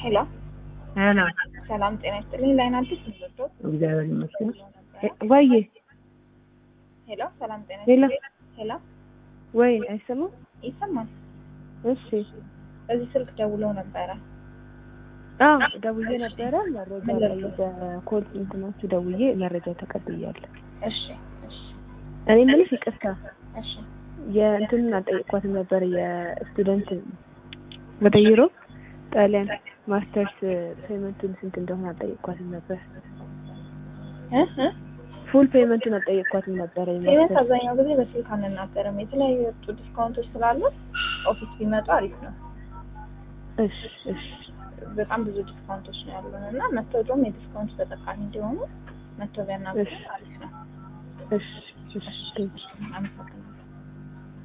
ሄሎ ሄሎ ሰላም ጤና ይስጥልኝ። ላይን አዲስ ምዝቶ እግዚአብሔር ይመስገን። ወይዬ ሄሎ ሰላም ጤና ሄሎ ይስጥልኝ። ሄሎ ወይ አይሰማም? ይሰማል። እሺ በዚህ ስልክ ደውለው ነበረ። አዎ ደውዬ ነበረ። መረጃ ላይ በኮል እንትናችሁ ደውዬ መረጃ ተቀብያለሁ። እሺ እሺ እኔ የምልሽ ይቅርታ እሺ የእንትኑን አልጠየቅኳትም ነበር የስቱደንት ወደ ዩሮፕ ጣሊያን ማስተርስ ፔመንቱን ስንት እንደሆነ አልጠየቅኳትም ነበር። እ እ ፉል ፔመንቱን አልጠየቅኳትም ነበር። ፔመንት የማስተርስ አብዛኛው ጊዜ በስልክ አንናገርም። የተለያዩ የወጡ ዲስካውንቶች ስላሉ ኦፊስ ቢመጡ አሪፍ ነው። እሺ እሺ በጣም ብዙ ዲስካውንቶች ነው ያሉን እና መተው ደግሞ የዲስካውንት ተጠቃሚ እንዲሆኑ መተው ቢያናግሩ እሺ። አሪፍ ነው። እሺ እሺ ቴንኪው። አመሰግናለሁ።